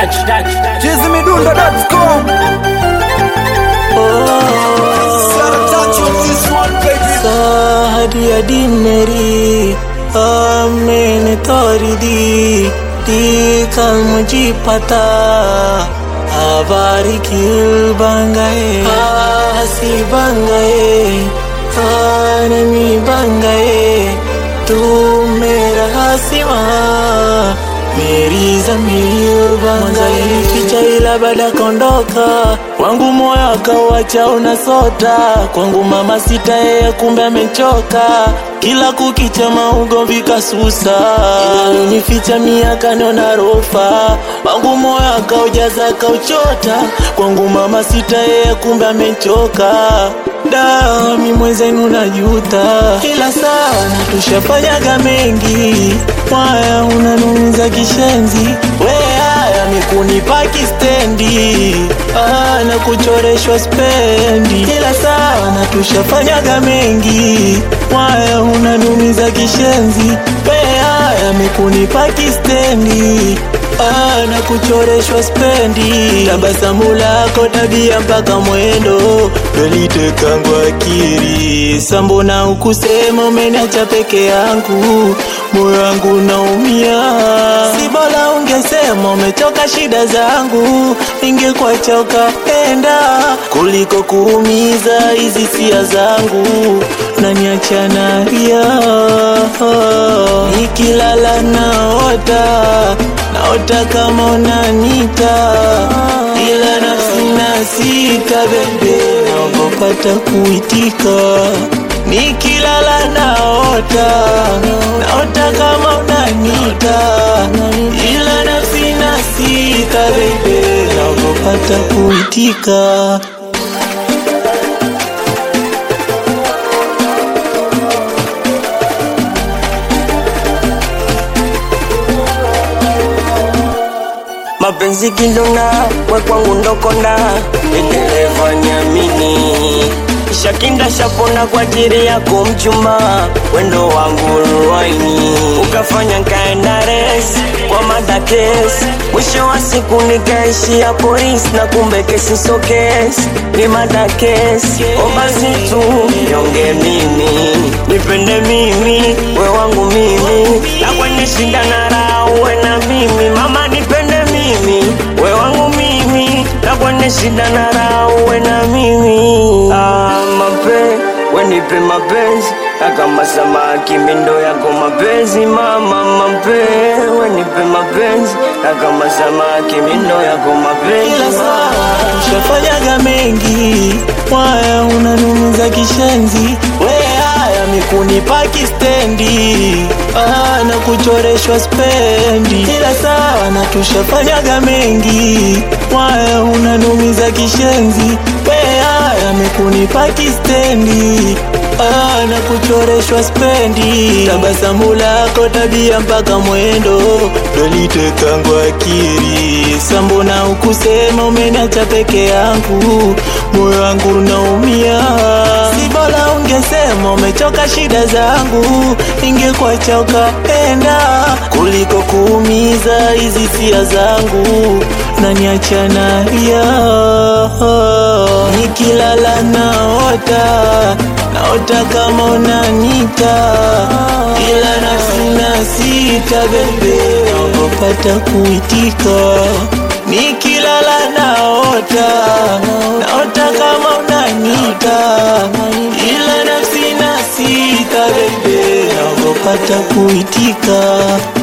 touch, touch. Chizimidundo.com. सारी अडी मेरी मैंने तोरी दी दी कल मुझे पता आवारी क्यों बन गए हसी बन गए नमी बन गए तू मेरा हसीमा मेरी जमीर बन गई picha ila baada ya kondoka kwangu moyo akauacha unasota kwangu mama sita yeye kumbe amechoka kila kukicha maugomvi kasusa ilinificha miaka niona rofa wangu moyo akaujaza akauchota kwangu mama sita yeye kumbe amechoka dami mwezenu najuta ila sana tushafanyaga mengi mwaya unanumiza kishenzi we haya mikunipa kistendi ah, na kuchoreshwa spendi ila sana tushafanyaga mengi mwaya unanumiza kishenzi we haya mikunipa kistendi ah, na kuchoreshwa spendi tabasamu lako tabia mpaka mwendo dolitekangwa akiri sambona ukusema umeniacha peke yangu moyo wangu naumia si bora ungesema umechoka shida zangu ingekuacha ukaenda kuliko kuumiza hizi sia zangu naniacha nalia nikilala naota naota kama unanita ila nafsi na sita bebe naogopata kuitika nikilala naota naota kama unanita ila nafsi na sita bebe naogopata kuitika mapenzi kindona we kwangu ndokonda endeleva niamini shakinda shapona kwa ajili yako mchumba wendo wangu ruaini ukafanya nkaenda res kwa madakes mwisho wa siku nikaishia polis na kumbe kesi so kesi ni madakes obasi tu nyonge mimi nipende mimi we wangu mimi na kwenye shinda na raha uwe na mimi mama nipende mimi we wangu mimi na kwenye shida na raha uwe na mimi ah, mape we nipe mapenzi na kama samaki mindo yako mapenzi mama mape we nipe mapenzi na kama samaki mindo yako mapenzi ila mama. saa ushafanyaga mengi mwaya unanumiza kishenzi we haya mikunipa kistendi ah, na kuchoreshwa spendi ila sawa na tushafanyaga mengi mwaya unanumiza kishenzi we haya mikunipa kistendi ah, na kuchoreshwa spendi tabasamu lako tabia mpaka mwendo dolitekangwa akiri sambona ukusema umeniacha peke yangu moyo wangu unaumia si bora ungesema umechoka shida zangu ingekuacha ukaenda kuliko kuumiza hizi sia zangu naniacha nalia nikilala naota naota kama unanita ila nafsi na sita bebe naogopata kuitika nikilala naota naota kama unanita ila nafsi na sita bebe naogopata kuitika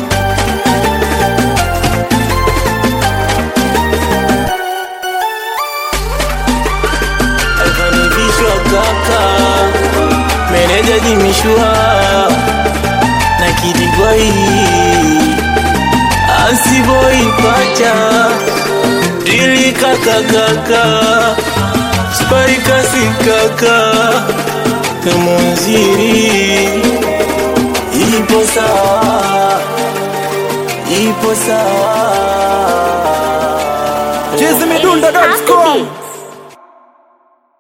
akanivishwa kaka meneja jimishwa na kidiboi asiboi pacha dili kaka kaka sparikasi kaka kamonziri ipo sawa ipo sawa Chizimidundo.com.